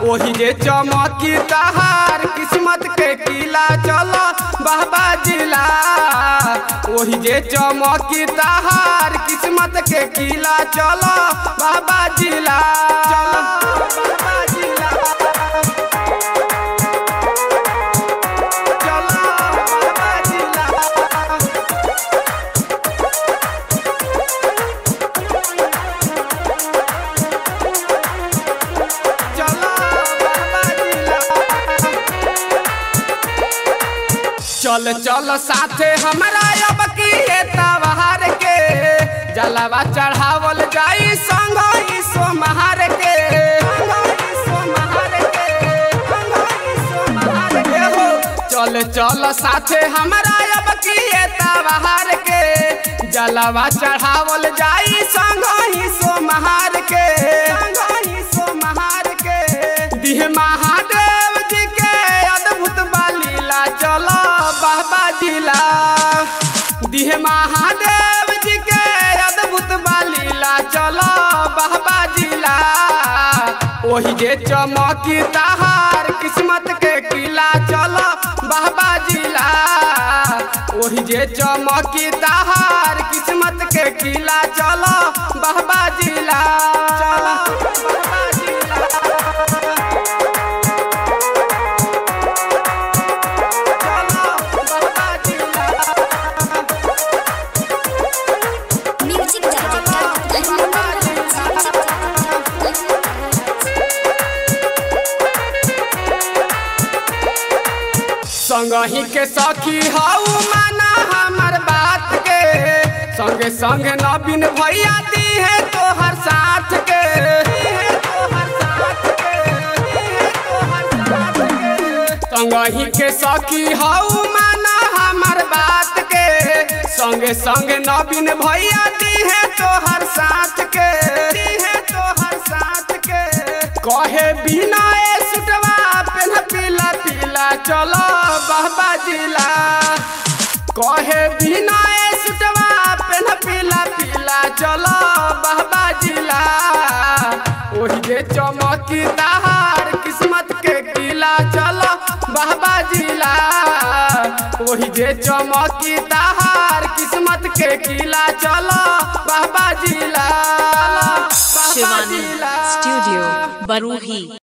ओही जे चमकी तहार किस्मत के किला चलो बाबा जिला ओही जे चमकी तहार किस्मत के किला चलो बाबा जिला चलो बाबा जिला चलो बाबा जिला चलो बाबा जिला चल चल साथे हमरा अब की तवार के जलवा चढ़ावल जाई संग ई सोमहार के चल चल साथे हमरा अब की तवार के जलवा चढ़ावल जाई संग ही सोमहार के संग ही सोमहार के दिह महादेव जी के अद्भुत बालीला चलो बाबा जिला दिह महादेव जी के अद्भुत बालीला चलो बाबा जिला ओही जे चमकी तहार किस्मत के किला चलो बाबा जिला ओही जे चमकी तहार किस्मत के किला चलो बाबा जिला चलो बाबा जिला म्यूजिक संगही के सखी हऊ माना हमर बात के संगे संगे नवीन भैया दी है तोहर साथ के संगही के सखी हऊ माना हमर बात के संगे संगे नवीन भैया दी है तोहर साथ के दी है तोहर साथ के कहे बिना ए सुटवा पेन पीला पीला चलो बाबा जिला कहे बिना ए सुटवा पेन पीला पीला चलो बाबा जिला ओही जे चमकी तहार किस्मत के किला चलो बाबा जिला ओही जे चमकी तहार किस्मत के किला चलो बाबा जिला बाबा शिवानी जिला। स्टूडियो बरूही